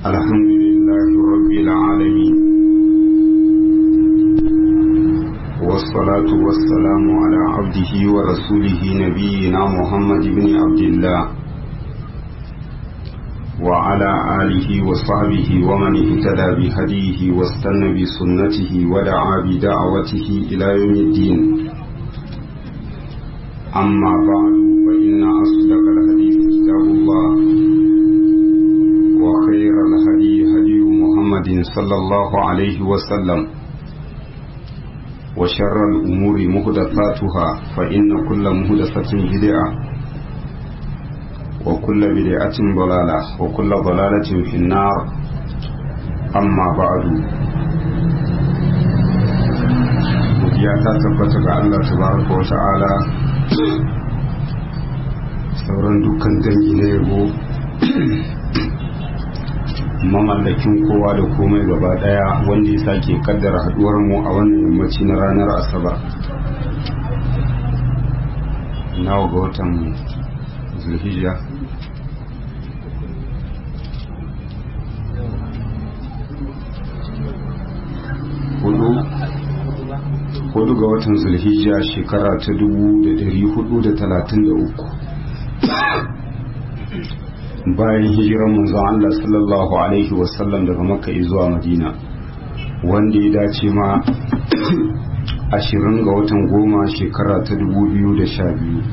الحمد لله رب العالمين والصلاة والسلام على عبده ورسوله نبينا محمد بن عبد الله وعلى آله وصحبه ومن اهتدى بهديه واستنى بسنته ودعا بدعوته إلى يوم الدين أما بعد فإن أصدق الحديث كتاب الله وخير الهدي هدي محمد صلى الله عليه وسلم وشر الأمور مهدثاتها فإن كل مهدثة بدعة وكل بدعة ضلالة وكل ضلالة في النار أما بعد ya ta tabbata ga Allah tabaraka wa ta'ala sauran dukkan dangi na yabo mamallakin kowa da komai gaba daya wanda ya sake kaddara haduwar mu a wannan yammaci na ranar asabar nawa ga watan zulhijja hudu hudu ga watan zulhijja shekara ta dubu da dari hudu da talatin da uku bayan hijiran manzon Allah sallallahu alaihi wasallam daga makka zuwa madina wanda ya dace ma ashirin ga watan goma shekara ta dubu biyu da sha biyu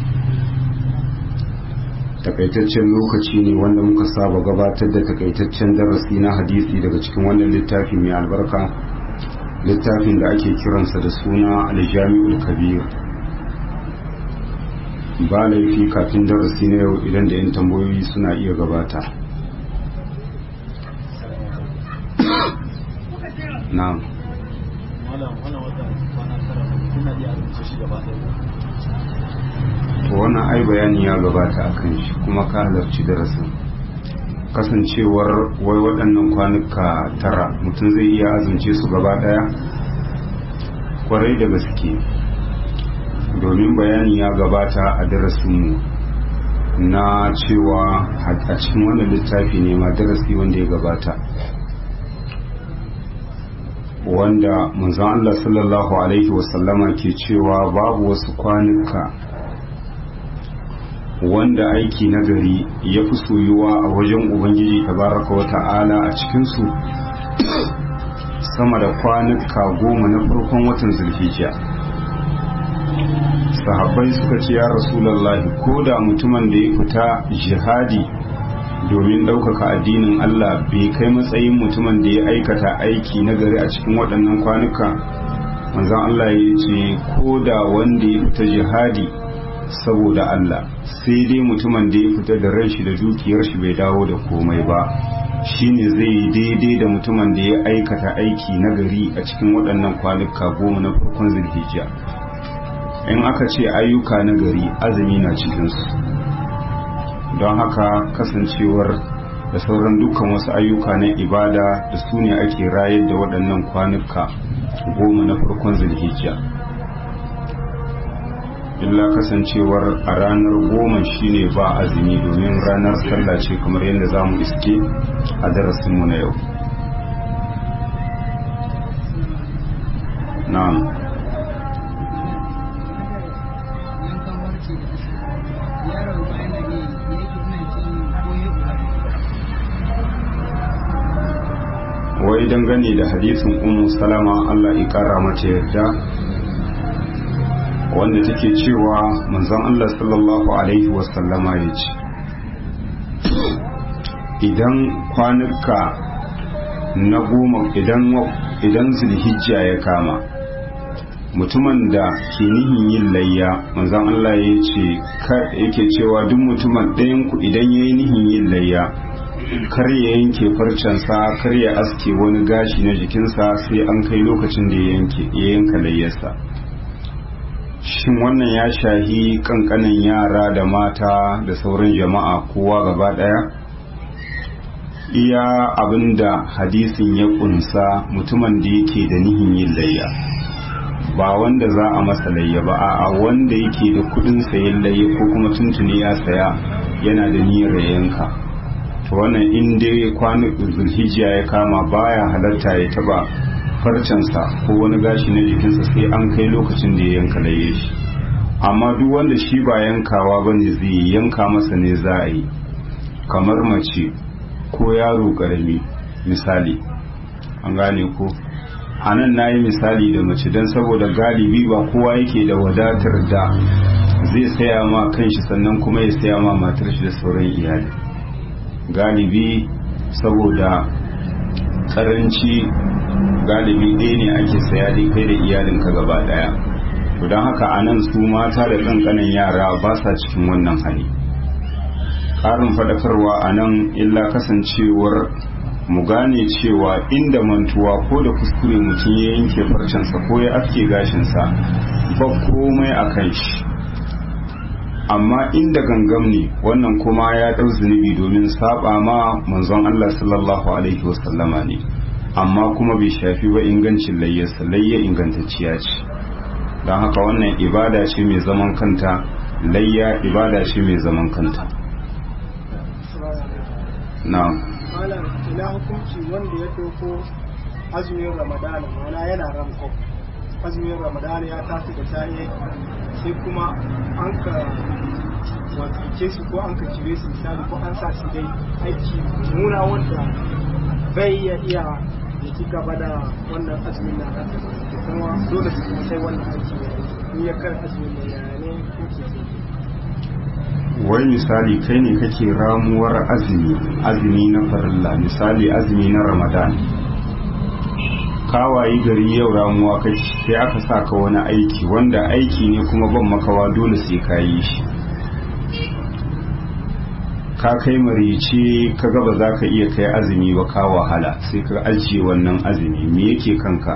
takaitaccen lokaci ne wanda muka saba gabatar da takaitaccen darasi na hadisi daga cikin wannan littafi mai albarka littafin da ake kiransa da suna aljami'ul kabir ba laifi kafin darasi na yau idan da 'yan tambayoyi suna iya gabata na'am to wannan ai bayani ya gabata a kan shi kuma ka halarci darasin kasancewar wai waɗannan kwanuka tara mutum zai iya azumce su gaba ɗaya kwarai da gaske domin bayani ya gabata a darasinmu na cewa a cikin wannan littafi ne ma darasi wanda ya gabata wanda manzon Allah sallallahu alaihi wasallama ke cewa babu wasu kwanuka wanda aiki na gari ya fi soyuwa a wajen ubangiji tabaraka wa ta'ala a cikinsu sama da kwanuka goma na farkon watan zulhijja sahabbai suka ce ya rasulallahi ko da mutumin da ya fita jihadi domin ɗaukaka addinin Allah bai kai matsayin mutumin da ya aikata aiki na gari a cikin waɗannan kwanuka manzon Allah ya ce ko da wanda ya fita jihadi saboda Allah sai dai mutumin da ya fita da ran shi da dukiyar shi bai dawo da komai ba shine zai yi daidai da mutumin da ya aikata aiki na gari a cikin waɗannan kwanuka goma na farkon zulhijja in aka ce ayyuka na gari azumi na cikinsu don haka kasancewar da sauran dukkan wasu ayyuka na ibada da su ne ake rayar da waɗannan kwanuka goma na farkon zulhijja illa kasancewar a ranar goma shine ba azumi domin ranar sallah ce kamar yadda za mu iske a darasinmu na yau na'am wai dangane da hadisin ummu salama Allah ya kara mata yarda wanda take cewa manzon Allah sallallahu alaihi wasallama ya ce idan kwanuka na goma idan idan zulhijja ya kama mutumin da ke nihin yin layya manzon Allah ya ce yake cewa duk mutumin ɗayan ku idan ya yi nihin yin layya kar ya yanke farcensa kar ya aske wani gashi na jikinsa sai an kai lokacin da ya yanka layyarsa shin wannan ya shahi kankanin yara da mata da sauran jama'a kowa gaba daya iya abinda hadisin ya kunsa mutumin da yake da nihin yin layya ba wanda za a masa layya ba a wanda yake da kudin sayan layya ko kuma tuntuni ya saya yana da niyyar yanka to to wannan in dai kwanan zulhijja ya kama baya halatta ya taba farcensa ko wani gashi na jikinsa sai an kai lokacin da ya yanka laye shi amma duk wanda shi ba yankawa ba ne zai yanka masa ne za a yi kamar mace ko yaro karami misali an gane ko a nan na yi misali da mace don saboda galibi ba kowa yake da wadatar da zai saya ma kanshi sannan kuma ya saya ma matar shi da sauran iyali galibi saboda karanci galibi ɗaya ne ake saya dai kai da iyalinka gaba ɗaya to don haka a nan su mata da ƙanƙanin yara ba sa cikin wannan hali ƙarin faɗakarwa a nan illa kasancewar mu gane cewa inda mantuwa ko da kuskure mutum ya yanke farcensa ko ya aske gashinsa ba komai a kan shi amma inda gangam ne wannan kuma ya ɗau zunubi domin saba ma manzon Allah sallallahu alaihi wasallama ne amma kuma bai shafi ba ingancin layyarsa layya ingantacciya ce don haka wannan ibada ce mai zaman kanta layya ibada ce mai zaman kanta na malam ina hukunci wanda ya doko azumin ramadana mana yana ramko azumin ramadana ya tafi da safe sai kuma an ka wakilce su ko an ka cire su misali ko an sa su dai aiki nuna wanda bai ya iya ya ci gaba da wannan azumin na kan da kuma dole su kuma sai wannan aiki ya yi ya kar azumin da ya ne ko ke wai misali kai ne kake ramuwar azumi azumi na farilla misali azumi na ramadan kawayi gari yau ramuwa kai sai aka sa ka wani aiki wanda aiki ne kuma ban makawa dole sai ka yi shi ka kai marice ka gaba za ka iya kai azumi ba ka wahala sai ka ajiye wannan azumi me yake kanka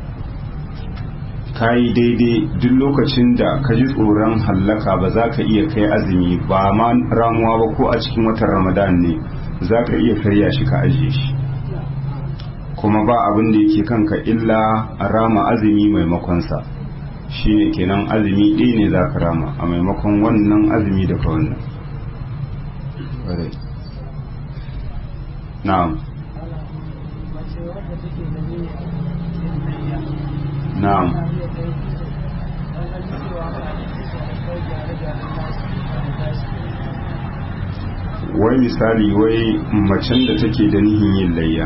ka yi daidai duk lokacin da ka ji tsoron hallaka ba za ka iya kai azumi ba ma ramuwa ba ko a cikin watan ramadan ne za ka iya karya shi ka ajiye shi kuma ba abin da yake kanka illa a rama azumi maimakonsa shine kenan azumi ɗaya ne za ka rama a maimakon wannan azumi da ka wannan na'am na'am wai misali wai macen da take da nihin yin layya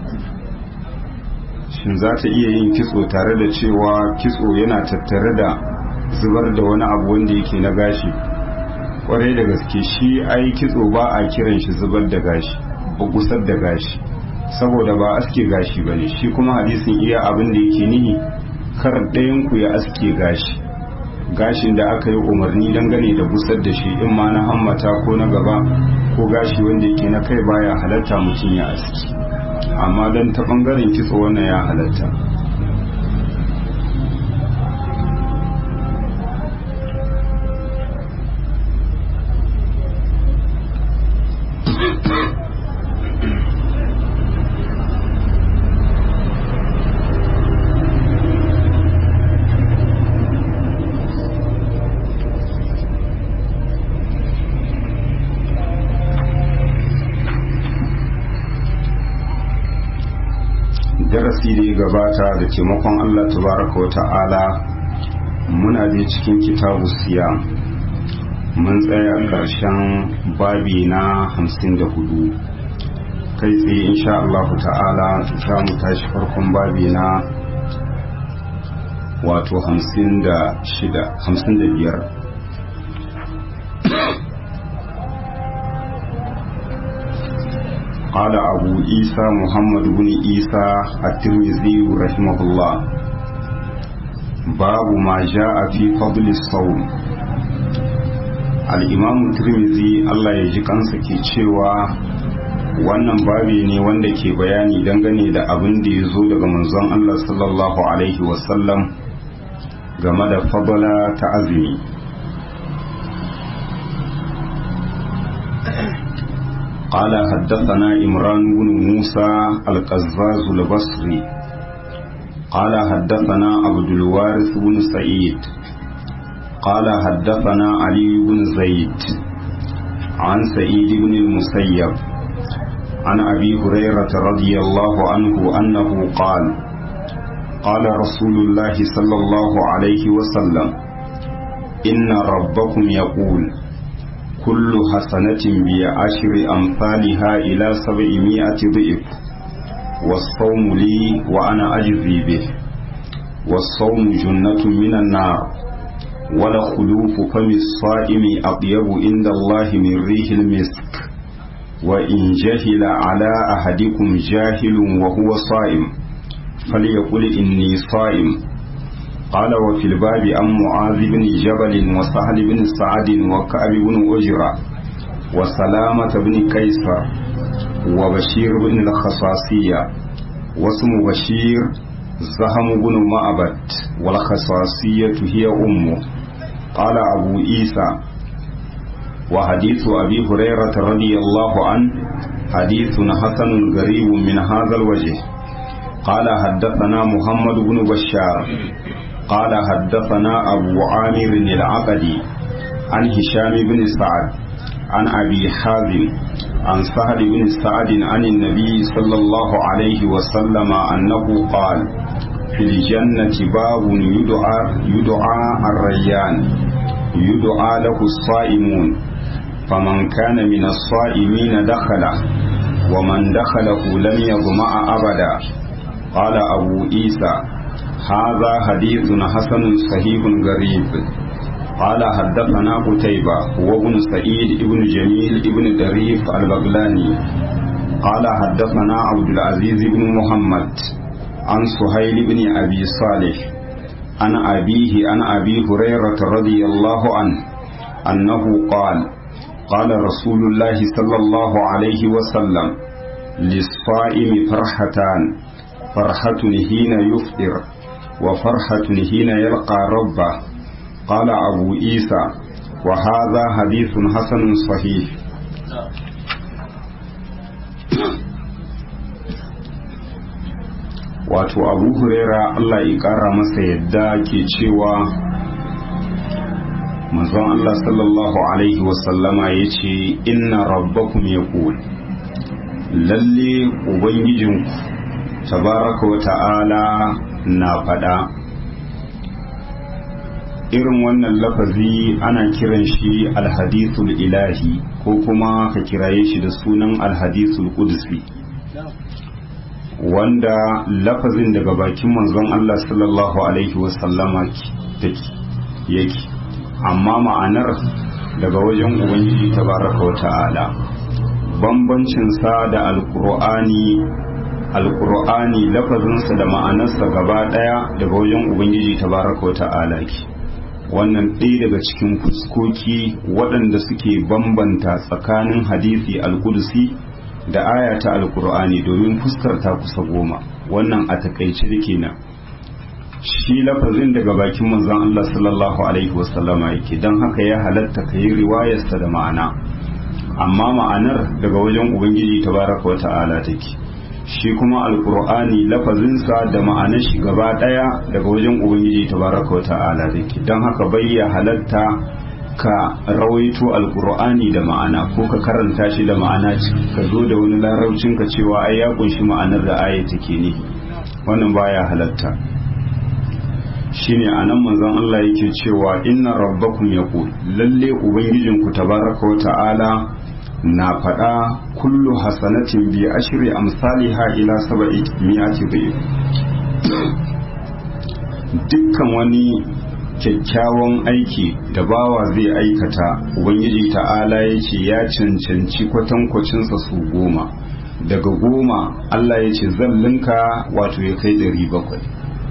shin za ta iya yin kitso tare da cewa kitso yana tattare da zubar da wani abu wanda yake na gashi kwarai da gaske shi ai kitso ba a kiran shi zubar da gashi ba gusar da gashi saboda ba aske gashi ba ne shi kuma hadisin iya abin da yake nihi kar ɗayan ku ya aske gashi gashin da aka yi umarni dangane da busar da shi in ma na hammata ko na gaba ko gashi wanda yake na kai baya halatta mutum ya aski amma don ta bangaren kitso wannan ya halatta darasi da ya gabata da taimakon Allah tabaraka wa ta'ala muna da cikin kitabu siya mun tsaya ƙarshen babi na hamsin da hudu kai tsaye insha Allah ta'ala za mu tashi farkon babi na wato hamsin da shida hamsin da biyar قال أبو عيسى محمد بن عيسى الترمذي رحمه الله باب ما جاء في فضل الصوم الإمام الترمذي الله يجي kansa ke cewa wannan babi ne wanda ke bayani dangane da abin da ya zo daga manzon Allah sallallahu alaihi wasallam game da fadala ta azumi قال حدثنا إمران بن موسى القزاز البصري قال حدثنا عبد الوارث بن سعيد قال حدثنا علي بن زيد عن سعيد بن المسيب عن أبي هريرة رضي الله عنه أنه قال قال رسول الله صلى الله عليه وسلم إن ربكم يقول كل حسنة بعشر أمثالها إلى سبعمائة ضعف والصوم لي وأنا أجزي به والصوم جنة من النار ولخلوف فم الصائم أطيب عند الله من ريح المسك وإن جهل على أحدكم جاهل وهو صائم فليقل إني صائم قال وفي الباب عن معاذ بن جبل وسهل بن سعد وكعب بن أجرة وسلامة بن كيسر وبشير بن الخصاصية واسم بشير زهم بن معبد والخصاصية هي أمه قال أبو عيسى وحديث أبي هريرة رضي الله عنه حديث حسن غريب من هذا الوجه قال حدثنا محمد بن بشار قال حدثنا أبو عامر العقدي عن هشام بن سعد عن أبي حازم عن سهل بن سعد عن النبي صلى الله عليه وسلم أنه قال في الجنة باب يدعى يدعى الريان يدعى له الصائمون فمن كان من الصائمين دخله ومن دخله لم يظمأ أبدا قال أبو عيسى هذا حديث حسن صحيح غريب قال حدثنا قتيبة وابن سعيد ابن جميل ابن دريف البغلاني قال حدثنا عبد العزيز بن محمد عن سهيل بن أبي صالح عن أبيه عن أبي هريرة رضي الله عنه أنه قال قال رسول الله صلى الله عليه وسلم للصائم فرحتان فرحة حين يفطر وفرحة حين يلقى ربه قال أبو عيسى وهذا حديث حسن صحيح wato abu huraira Allah ya kara masa yadda ke cewa manzon Allah sallallahu alaihi wasallama ya ce inna rabbakum ya lalle ubangijinku tabaraka wa ta'ala na faɗa irin wannan lafazi ana kiran shi alhadithul ilahi ko kuma ka kiraye shi da sunan alhadithul qudsi wanda lafazin daga bakin manzon Allah sallallahu alaihi wasallama take yake amma ma'anar daga wajen ubangiji tabaraka wa ta'ala bambancin sa da alqur'ani alqur'ani lafazinsa da ma'anarsa gaba daya daga wajen ubangiji tabaraka wa ta'ala ke wannan ɗaya daga cikin fuskoki waɗanda suke bambanta tsakanin hadisi alkudusi da aya ta alkur'ani domin fuskar ta kusa goma wannan a takaice da kenan shi lafazin daga bakin manzon Allah sallallahu alaihi wasallama yake don haka ya halatta ka yi riwayarsa da ma'ana amma ma'anar daga wajen ubangiji tabaraka wa ta'ala take shi kuma alkur'ani lafazinsa da ma'anar shi gaba daya daga wajen ubangiji tabaraka wa ta'ala take don haka bai ya halatta ka rawaito alkur'ani da ma'ana ko ka karanta shi da ma'ana ka zo da wani larabcin ka cewa ai ya kunshi ma'anar da aya take ne wannan baya halatta shine anan manzon Allah yake cewa inna rabbakum yaqul lalle ubangijinku tabaraka wa ta'ala na faɗa kullu hasanatin bi ashri amsaliha ila sab'i mi'ati dhif dukkan wani kyakkyawan aiki da bawa zai aikata ubangiji ta'ala ya ce ya cancanci kwatankwacinsa su goma daga goma Allah ya ce zan linka wato ya kai ɗari bakwai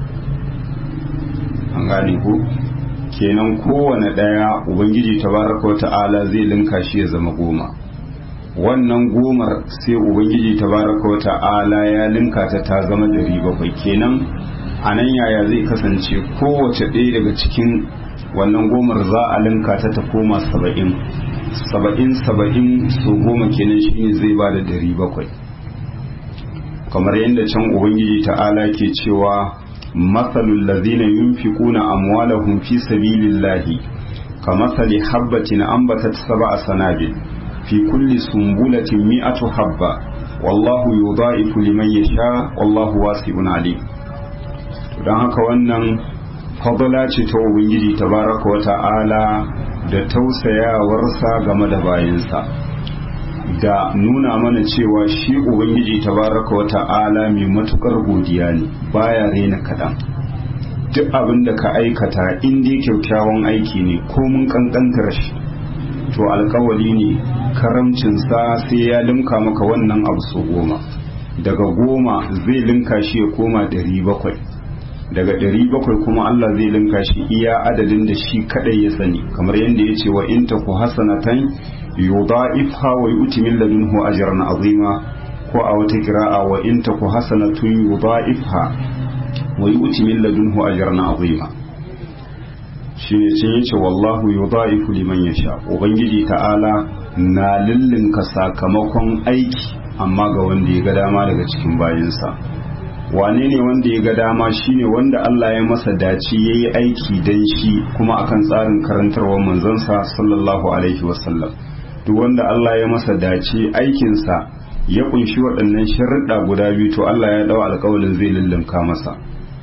an gane ko kenan kowane ɗaya ubangiji tabaraka wa ta'ala zai linka shi ya zama goma wannan gomar sai ubangiji tabaraka wa ta'ala ya linka ta ta zama ɗari bakwai kenan a nan yaya zai kasance kowace ɗaya daga cikin wannan gomar za a linka ta ta koma saba'in saba'in saba'in su goma kenan shine zai ba da ɗari bakwai kamar yadda can ubangiji ta'ala ke cewa matsalul lazina yunfiquna amwalahum fi sabilillahi kamathali habbatin ambatat sab'a sanabil fi kulli sumbulatin mi'atu habba wallahu yudha'ifu liman yasha wallahu wasi'un alim don haka wannan fadala ce ta ubangiji tabaraka wa ta'ala da tausayawarsa game da bayansa da nuna mana cewa shi ubangiji tabaraka wa ta'ala mai matukar godiya ne baya rena kaɗan duk abin da ka aikata in dai kyaukyawan aiki ne ko mun kankantar shi to alkawali ne karamcinsa sai ya limka maka wannan abu so goma daga goma zai linka shi ya koma ɗari bakwai daga ɗari bakwai kuma Allah zai linka shi iya adadin da shi kadai ya sani kamar yadda ya ce wa in ta ku hasanatan yudha'ifha wa yu'ti min ladunhu ajran azima ko a wata kira'a wa in ta ku hasanatun yudha'ifha wa yu'ti min ladunhu ajran azima shine cin yace wallahu yudha'ifu liman yasha ubangiji ta'ala na lillinka sakamakon aiki amma ga wanda ya ga dama daga cikin bayinsa wane ne wanda ya ga dama shine wanda Allah ya masa dace ya yi aiki don shi kuma akan tsarin karantarwar manzansa sallallahu alaihi wasallam duk wanda Allah ya masa dace aikinsa ya kunshi waɗannan sharuɗa guda biyu to Allah ya ɗau alƙawalin zai lullunka masa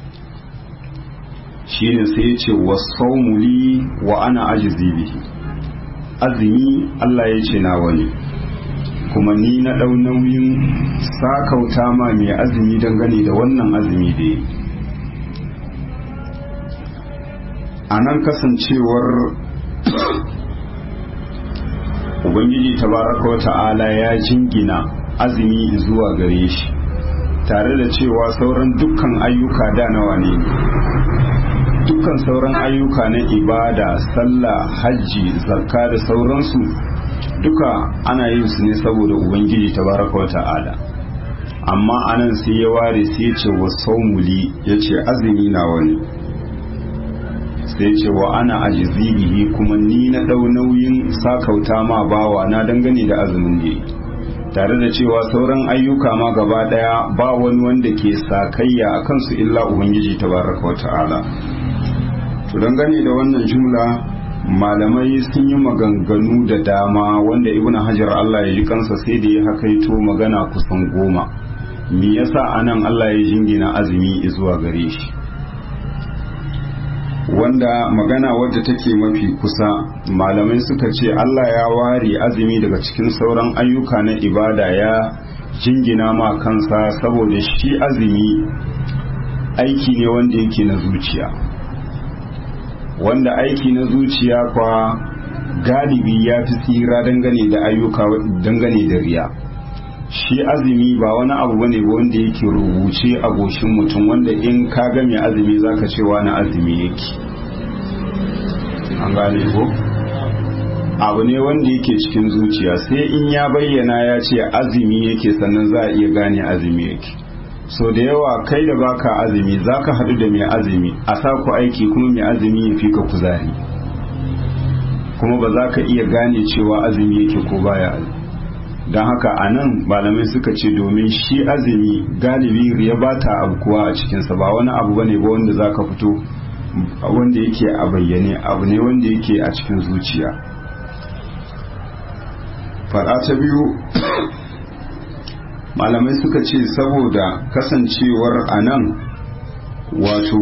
shine sai ya ce wasaumu li wa ana ajizi bihi azumi Allah ya ce nawa ne kuma ni na ɗau nauyin sakauta ma mai azumi dangane da wannan azumi da yi a nan kasancewar ubangiji tabaraka wa ta'ala ya jingina azumi zuwa gare shi tare da cewa sauran dukkan ayyuka da nawa ne dukkan sauran ayyuka na ibada sallah hajji zakka da sauransu duka ana yin su ne saboda ubangiji tabaraka wa ta'ala amma anan sai ya ware sai ya ce wa saumuli ya ce azumi na wani sai ce wa ana ajizi bihi kuma ni na ɗau nauyin sakauta ma bawa na dangane da azumin da tare da cewa sauran ayyuka ma gaba ɗaya ba wani wanda ke sakayya a kansu illa ubangiji tabaraka wa ta'ala to dangane da wannan jumla malamai sun yi maganganu da dama wanda ibn hajar Allah ya ji kansa sai da ya hakaito magana kusan goma me yasa anan Allah ya jingina azumi zuwa gare shi wanda magana wadda take mafi kusa malamai suka ce Allah ya ware azumi daga cikin sauran ayyuka na ibada ya jingina ma kansa saboda shi azumi aiki ne wanda yake na zuciya wanda aiki na zuciya kwa galibi ya fi tsira dangane da ayyuka dangane da riya shi azumi ba wani abu bane ba wanda yake rubuce a goshin mutum wanda in ka ga mai azumi zaka ce wani azumi yake an gane ko abu ne wanda yake cikin zuciya sai in ya bayyana ya ce azumi yake sannan za a iya gane azumi yake so da yawa kai da baka azumi zaka haɗu da mai azumi a sa ku aiki kuma mai azumi ya fi ka kuzari kuma ba za ka iya gane cewa azumi yake ko baya azumi don haka a nan malamai suka ce domin shi azumi galibi ya ba ta kuwa a cikinsa ba wani abu bane ba wanda za ka fito wanda yake a bayyane abu ne wanda yake a cikin zuciya faɗa ta biyu malamai suka ce saboda kasancewar a nan wato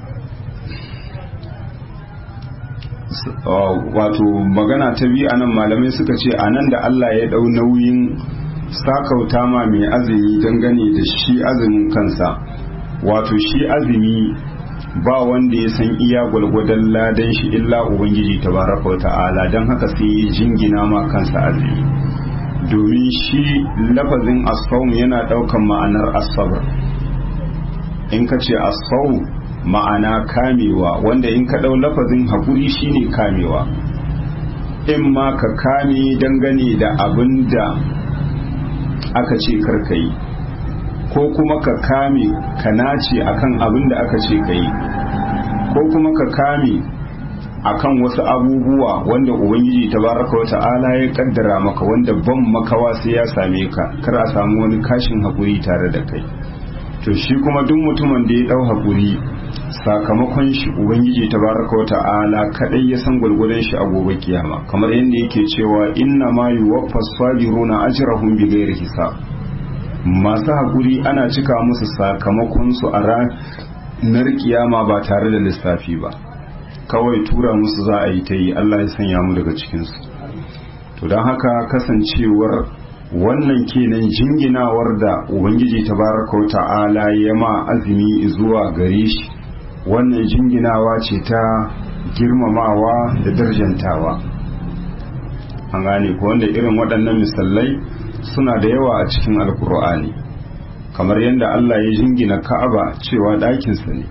wato magana ta biyu anan malamai suka ce anan da Allah ya dau nauyin sakauta ma mai azumi dangane da shi azumin kansa wato shi azumi ba wanda ya san iya gwalgwadon ladan shi illa ubangiji tabaraka ta'ala don haka sai ya jingina ma kansa azumi domin shi lafazin asfawun yana daukan ma'anar asabar in ka ce asfawun ma'ana kamewa wanda in ka ɗau lafazin haƙuri shine kamewa in ma ka kame dangane da abin da aka ce karkayi ko kuma ka kame ka nace akan abin da aka ce ka yi ko kuma ka kame akan wasu abubuwa wanda ubangiji tabaraka wa ta'ala ya kaddara maka wanda ban makawa sai ya same ka kar a samu wani kashin haƙuri tare da kai to shi kuma duk mutumin da ya ɗau haƙuri sakamakon shi ubangiji tabaraka wa ta'ala kadai ya san gwargwadon shi a gobe kiyama kamar yadda yake cewa inna ma yuwaffa sabiruna ajrahum bighairi hisab masu haƙuri ana cika musu sakamakonsu a ranar kiyama ba tare da lissafi ba kawai tura musu za a yi ta yi Allah ya sanya mu daga cikinsu to don haka kasancewar wannan kenan jinginawar da ubangiji tabaraka wa ta'ala ya ma azumi zuwa gare shi wannan jinginawa ce ta girmamawa da darjantawa an gane ko wanda irin waɗannan misalai suna da yawa a cikin alkur'ani kamar yadda Allah ya jingina ka'aba cewa ɗakinsa ne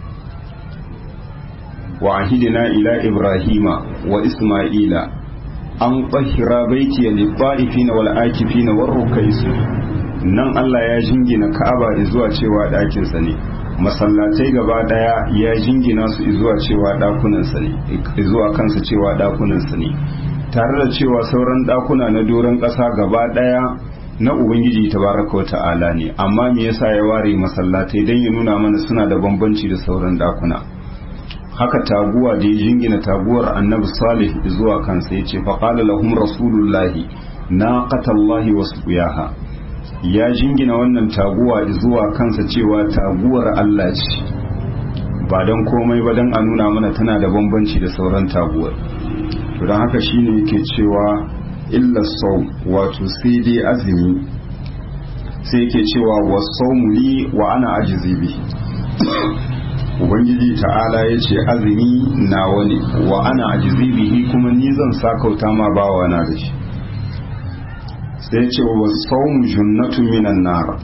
wa ahidina ila ibrahima wa isma'ila an tsahira baiti lit-ta'ifina wal akifina war rukais nan Allah ya jingina ka'aba zuwa cewa ɗakinsa ne masallatai gaba daya ya jingina su zuwa cewa ɗakunansa ne zuwa kansa cewa ɗakunansa ne tare da cewa sauran ɗakuna na doron ƙasa gaba daya na ubangiji tabaraka wa ta'ala ne amma me yasa ya ware masallatai don ya nuna mana suna da bambanci da sauran ɗakuna haka taguwa da ya jingina taguwar annabi salih zuwa kansa ya ce faƙala lahum rasulullahi na qatallahi wasu ya jingina wannan taguwa zuwa kansa cewa taguwar Allah ce ba don komai ba don a nuna mana tana da bambanci da sauran taguwar to don haka shine yake cewa illa sau wato sai dai azumi sai yake cewa wasaumu li wa ana ajizi bi ubangiji ta'ala ya ce azumi na wani wa ana ajizi bihi kuma ni zan sakauta ma bawa na da shi sai ce wa saumu junnatun minan nar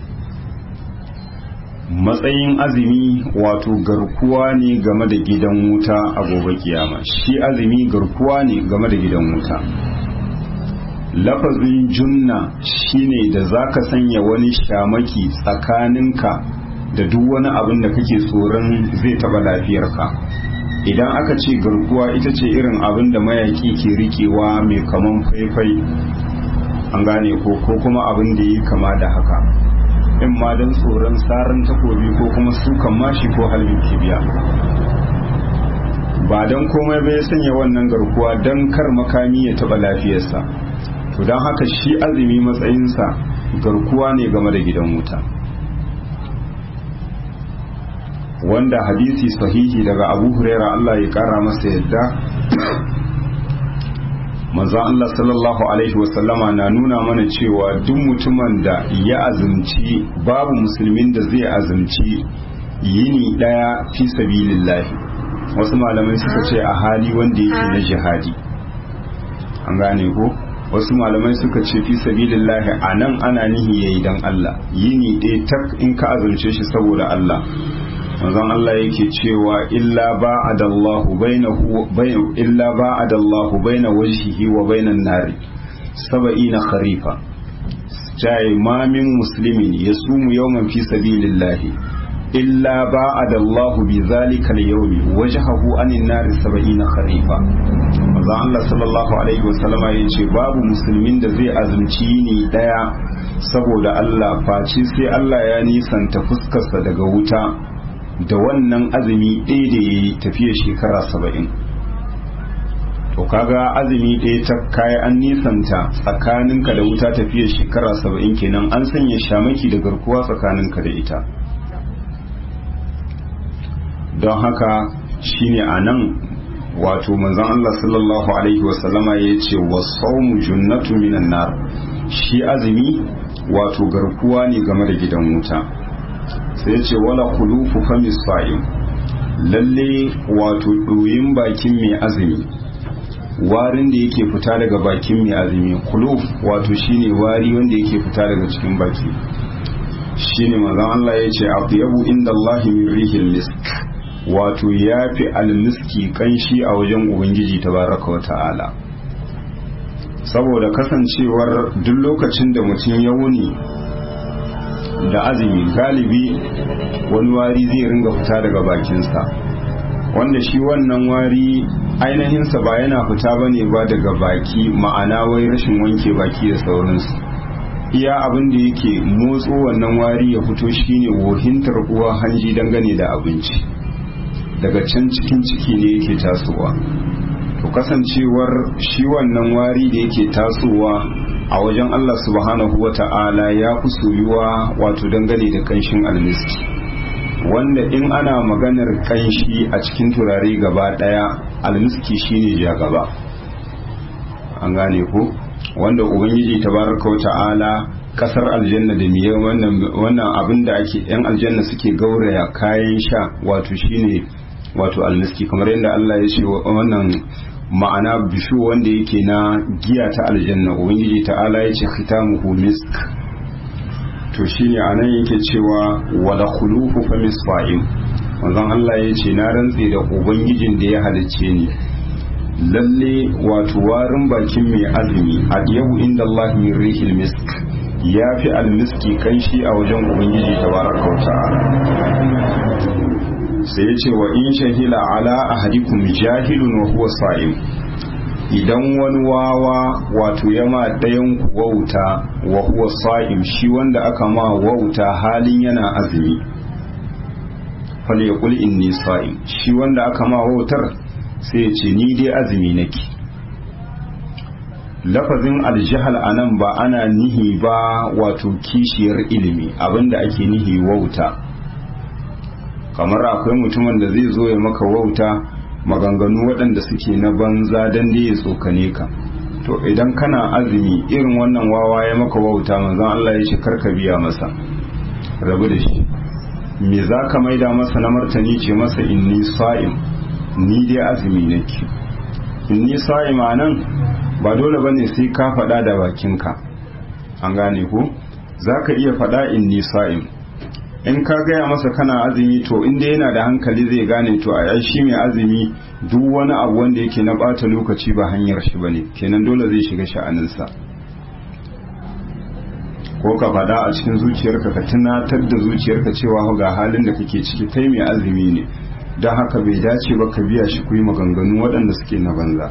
matsayin azumi wato garkuwa ne game da gidan wuta a gobe kiyama shi azumi garkuwa ne game da gidan wuta lafazin junna shine da zaka sanya wani shamaki tsakaninka da duk wani abin da kake tsoron zai taba lafiyarka idan aka ce garkuwa ita ce irin abin da mayaki ke rikewa mai kaman faifai an gane ko ko kuma abin da yi kama da haka in ma don tsoron tsarin takobi ko kuma sukan mashi ko halin kibiya ba don komai bai sanya wannan garkuwa don kar makami ya taba lafiyarsa to don haka shi azumi matsayinsa garkuwa ne game da gidan wuta wanda hadisi sahihi daga abu huraira Allah ya kara masa yadda manzon Allah sallallahu alaihi wasallama na nuna mana cewa duk mutumin da ya azumci babu musulmin da zai azumci yini daya fi sabilillahi wasu malamai suka ce a hali wanda yake na jihadi an gane ko wasu malamai suka ce fi sabilillahi a nan ana nihi yayi dan Allah yini ɗaya tak in ka azumce shi saboda Allah manzon Allah yake cewa illa ba'adallahu bainahu bain illa ba'adallahu baina wajhihi wa bainan nari sab'ina kharifa jai ma min muslimin yasumu yawman fi sabilillahi illa ba'adallahu bi zalika al-yawmi wajhahu anin nari sab'ina kharifa manzon Allah sallallahu alaihi wasallama yace babu musulmin da zai azumci ni daya saboda Allah face sai Allah ya nisanta fuskarsa daga wuta da wannan azumi ɗaya da ya yi tafiya shekara saba'in to kaga azumi ɗaya ta kayi an nisanta tsakaninka da wuta tafiya shekara saba'in kenan an sanya shamaki da garkuwa tsakaninka da ita don haka shine a nan wato manzon Allah sallallahu alaihi wasallama ya ce wasaumu junnatu minan nar shi azumi wato garkuwa ne game da gidan wuta sai ce wala kulufu famis sa'im lalle wato ɗoyin bakin mai azumi warin da yake fita daga bakin mai azumi kuluf wato shine wari wanda yake fita daga cikin baki shine manzon Allah ya ce atyabu inda Allah min rihil misk wato yafi almiski kanshi a wajen ubangiji tabaraka wa ta'ala saboda kasancewar duk lokacin da mutum ya wuni da azumi galibi wani wari zai ringa fita daga bakinsa wanda shi wannan wari ainihinsa ba yana fita ba ne ba daga baki ma'ana wai rashin wanke baki da sauransu iya abin da yake motso wannan wari ya fito shine wohintar uwa hanji dangane da abinci daga can cikin ciki ne yake tasowa to kasancewar shi wannan wari da yake tasowa a wajen Allah subhanahu wa ta'ala ya fi soyuwa wato dangane da kanshin almiski wanda in ana maganar kanshi a cikin turare gaba daya almiski shine ja gaba an gane ko wanda ubangiji tabaraka wa ta'ala kasar aljanna da miye wannan abin da ake yan aljanna suke gauraya kayan sha wato shine wato almiski kamar yadda Allah ya ce wannan ma'ana bishu wanda yake na giya ta aljanna ubangiji ta'ala ya ce khitamuhu misk to shine anan yake cewa wala khulufu fa misfa'im wanzan Allah ya ce na rantse da ubangijin da ya halicce ni lalle wato warin bakin mai azumi a yau inda Allah min rihil misk ya fi almiski kanshi a wajen ubangiji tabaraka wa ta'ala sai ya ce wa in shahila ala ahadikum jahilun wa huwa sa'im idan wani wawa wato ya ma ɗayan ku wauta wa huwa sa'im shi wanda aka ma wauta halin yana azumi fal yaqul inni sa'im shi wanda aka ma wautar sai ya ce ni dai azumi nake lafazin aljihal a nan ba ana nihi ba wato kishiyar ilimi abinda ake nihi wauta kamar akwai mutumin da zai zo ya maka wauta maganganu waɗanda suke na banza don da ya tsokane ka to idan kana azumi irin wannan wawa ya maka wauta manzon Allah ya ce karka biya masa rabu da shi me za ka maida masa na martani ce masa inni sa'im ni dai azumi nake inni sa'im a nan ba dole bane sai ka faɗa da bakinka an gane ko za ka iya faɗa inni sa'im in ka gaya masa kana azumi to inda yana da hankali zai gane to a shi mai azumi duk wani abu wanda yake na bata lokaci ba hanyar shi bane kenan dole zai shiga sha'aninsa ko ka fada a cikin zuciyarka ka tunatar da zuciyarka cewa ga halin da kake ciki kai mai azumi ne don haka bai dace ba ka biya shi kuyi maganganu waɗanda suke na banza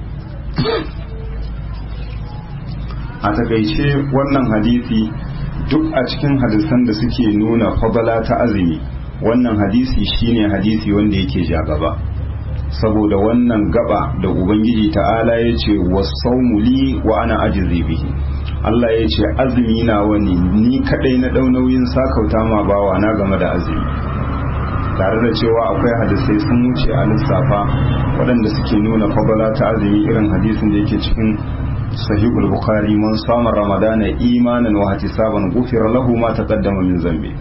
a takaice wannan hadisi duk a cikin hadisan da suke nuna fadala ta azumi wannan hadisi shine hadisi wanda yake ja gaba saboda wannan gaba da ubangiji ta'ala ya ce wasaumu li wa ana ajizi bihi Allah ya ce azumi na wani ni kadai na dau nauyin sakauta ma bawa na game da azumi tare da cewa akwai hadisai sun wuce a lissafa waɗanda suke nuna fadala ta azumi irin hadisin da yake cikin sahihul bukhari man sama ramadana imanan wa ihtisaban ghufira lahu ma taqaddama min zambi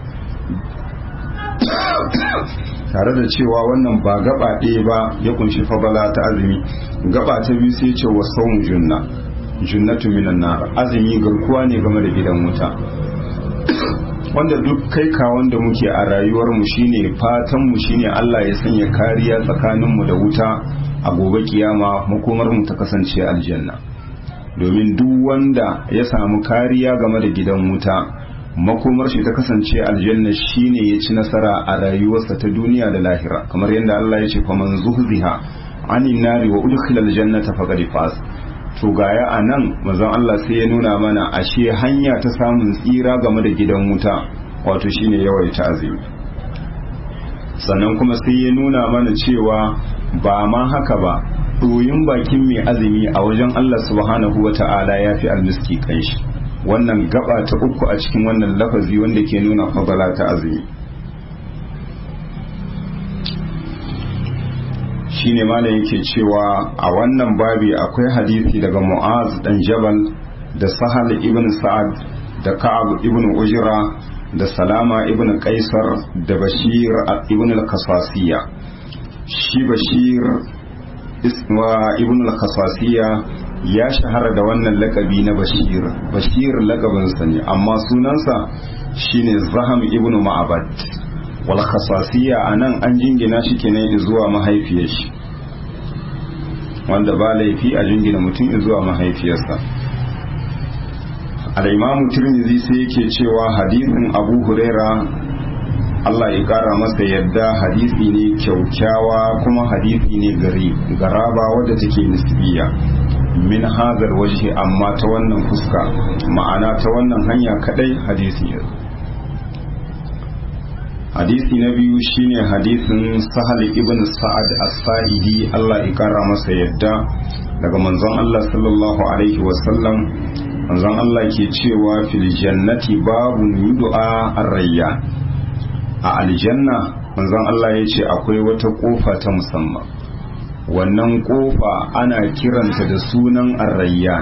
tare da cewa wannan ba gaba ɗaya ba ya kunshi fadala ta azumi gaba ta biyu sai ce wa sawm junna junnatu minan nar azumi garkuwa ne game da gidan wuta wanda duk kai ka wanda muke a rayuwar mu shine fatan mu shine Allah ya sanya kariya tsakanin mu da wuta a gobe kiyama makomar mu ta kasance aljanna domin duk wanda ya samu kariya game da gidan wuta makomar shi ta kasance aljanna shine ya ci nasara a rayuwarsa ta duniya da lahira kamar yadda Allah ya ce fa man zuhziha anin nari wa udkhila aljannata faqad faz to gaya anan manzon Allah sai ya nuna mana ashe hanya ta samun tsira game da gidan wuta wato shine yawaita azumi sannan kuma sai ya nuna mana cewa ba ma haka ba ɗoyin bakin mai azumi a wajen Allah subhanahu wa ta'ala ya fi almiski kanshi wannan gaba ta uku a cikin wannan lafazi wanda ke nuna fadala ta azumi shine malam yake cewa a wannan babi akwai hadisi daga mu'az dan jabal da sahal ibn sa'ad da ka'ab ibn ujra da salama ibn qaisar da bashir ibn al-kasasiya shi bashir isma ibn al-kasasiya ya shahara da wannan lakabi na bashir bashir lakabinsa ne amma sunansa shine zaham ibn ma'abad wal khasasiya anan an jingina shi kenan zuwa mahaifiyar shi wanda ba laifi a jingina mutum zuwa mahaifiyarsa al-imamu tirmidhi sai yake cewa hadisin abu huraira Allah ya kara masa yadda hadisi ne kyaukyawa kuma hadisi ne gari garaba wadda take nisbiya min hazar waje amma ta wannan fuska ma'ana ta wannan hanya kadai hadisi ya hadisi na biyu shine hadisin sahal ibn sa'ad as-sa'idi Allah ya kara masa yadda daga manzon Allah sallallahu alaihi wasallam manzon Allah ke cewa fil jannati babu yud'a ar-rayyan a aljanna manzon Allah ya ce akwai wata kofa ta musamman wannan kofa ana kiranta da sunan ar-rayyan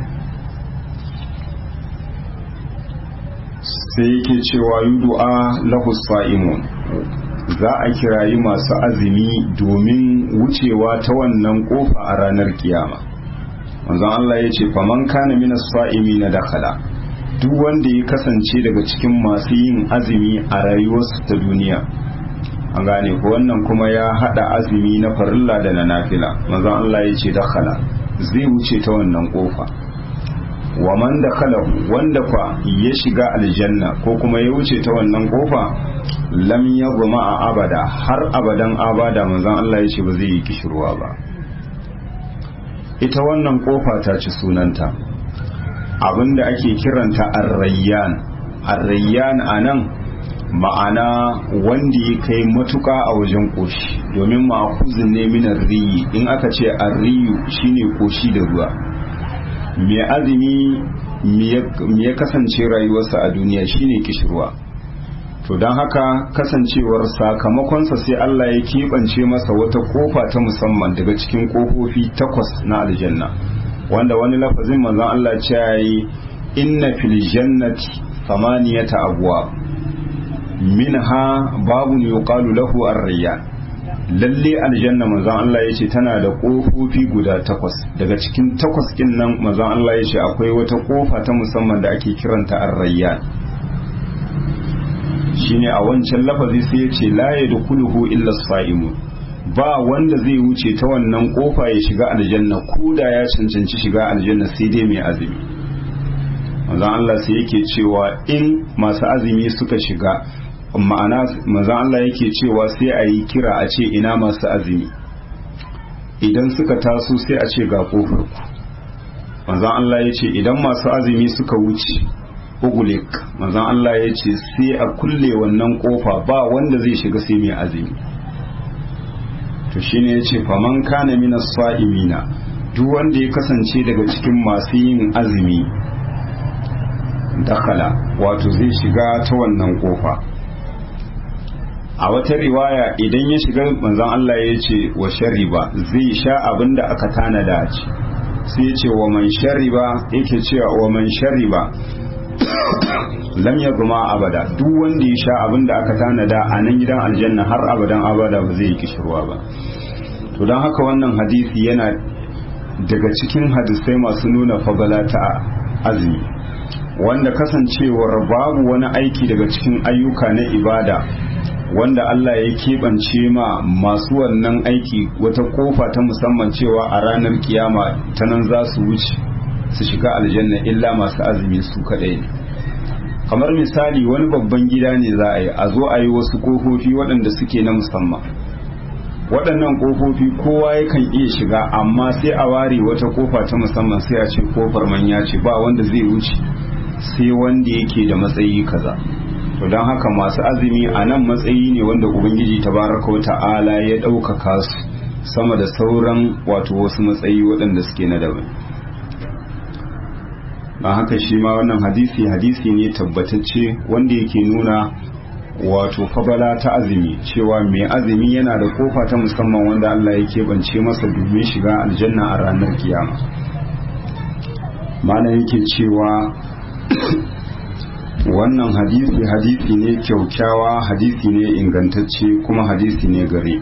sai yake cewa yud'a lahu sa'imun za a kirayi masu azumi domin wucewa ta wannan kofa a ranar kiyama manzon Allah ya ce faman kana mina sa'imi na dakala duk wanda ya kasance daga cikin masu yin azumi a rayuwarsu ta duniya an gane ko wannan kuma ya hada azumi na farilla da na nafila manzon Allah ya ce dakala zai wuce ta wannan kofa wa man dakala wanda fa ya shiga aljanna ko kuma ya wuce ta wannan kofa lam yagma a abada har abadan abada manzon Allah ya ce ba zai yi kishirwa ba ita wannan kofa ta ci sunanta abinda ake kiranta arrayyan arrayyan anan ma'ana wanda ya kai matuka a wajen koshi domin ma'akuzin ne minar riyi in aka ce arriyu shine koshi da ruwa mai azumi me ya kasance rayuwarsa a duniya shine kishirwa to don haka kasancewar sakamakonsa sai Allah ya keɓance masa wata kofa ta musamman daga cikin kofofi takwas na aljanna wanda wani lafazin manzon Allah ce yayi inna fil jannati thamaniyata abwab minha babu yuqalu lahu ar-rayyan lalle aljanna manzon Allah yace tana da kofofi guda takwas daga cikin takwas kin nan manzon Allah yace akwai wata kofa ta musamman da ake kiranta ar-rayyan shine a wancan lafazi sai ya ce la yadkhuluhu illa as-sa'imun ba wanda zai wuce ta wannan kofa ya shiga aljanna ko da ya cancanci shiga aljanna sai dai mai azumi manzon Allah sai yake cewa in masu azumi suka shiga ma'ana manzon Allah yake cewa sai a yi kira a ce ina masu azumi idan suka taso sai a ce ga kofar ku manzon Allah ya ce idan masu azumi suka wuce ugulik manzon Allah ya ce sai a kulle wannan kofa ba wanda zai shiga sai mai azumi to shine ya ce faman kana mina sa'imina duk wanda ya kasance daga cikin masu yin azumi dakala wato zai shiga ta wannan kofa a wata riwaya idan ya shiga manzon Allah ya ce wa shariba zai sha abin da aka tanada ci sai ya ce wa man shariba yake cewa wa man shariba lam ya guma abada duk wanda ya sha abin da aka tanada a nan gidan aljanna har abadan abada ba zai yi kishirwa ba to don haka wannan hadisi yana daga cikin hadisai masu nuna fagala ta azumi wanda kasancewar babu wani aiki daga cikin ayyuka na ibada wanda Allah ya keɓance ma masu wannan aiki wata kofa ta musamman cewa a ranar kiyama ta nan za su wuce su shiga aljanna illa masu azumi su kaɗai ne kamar misali wani babban gida ne za a yi a zo a yi wasu kofofi waɗanda suke na musamman waɗannan kofofi kowa yakan iya shiga amma sai a ware wata kofa ta musamman sai a ce kofar manya ce ba wanda zai wuce sai wanda yake da matsayi kaza to don haka masu azumi a nan matsayi ne wanda ubangiji tabaraka wa ta'ala ya ɗaukaka su sama da sauran wato wasu matsayi waɗanda suke na daban don haka shi ma wannan hadisi hadisi ne tabbatacce wanda yake nuna wato fabala ta azumi cewa mai azumi yana da kofa ta musamman wanda Allah ya keɓance masa domin shiga aljanna a ranar kiyama mana yake cewa wannan hadisi hadisi ne kyaukyawa hadisi ne ingantacce kuma hadisi ne gare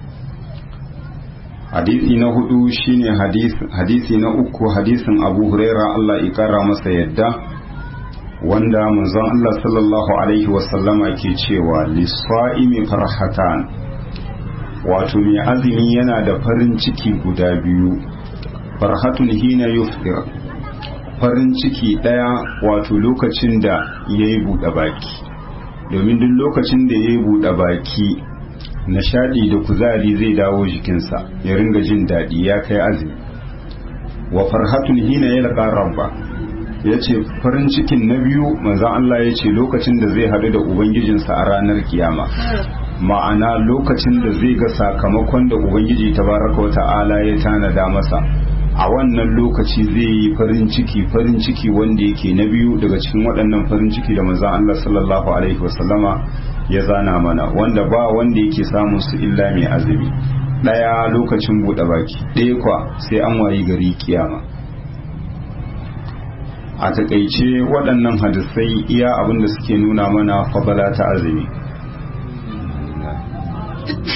hadisi na hudu shine hadisi na uku hadisin abu huraira Allah ikara masa yadda wanda manzon Allah sallallahu alaihi wasallama ke cewa lissa'imi farhatan wato mai azumi yana da farin ciki guda biyu farhatun hina yuftir farin ciki ɗaya wato lokacin da ya yi buɗe baki domin duk lokacin da ya yi buɗe baki nishaɗi da kuzari zai dawo jikinsa ya ringa jin daɗi ya kai azumi wa farhatun hina ya laƙa rabba ya ce farin cikin na biyu manzan Allah ya ce lokacin da zai haɗu da ubangijinsa a ranar kiyama ma'ana lokacin da zai ga sakamakon da ubangiji tabaraka wa ta'ala ya tanada masa a wannan lokaci zai yi farin ciki farin ciki wanda yake na biyu daga cikin waɗannan farin ciki da manzon Allah sallallahu alaihi wasallama ya zana mana wanda ba wanda yake samun su illa mai azumi ɗaya lokacin buɗe baki ɗaya kwa sai an wayi gari kiyama a takaice waɗannan hadisai iya abinda suke nuna mana fabala ta azumi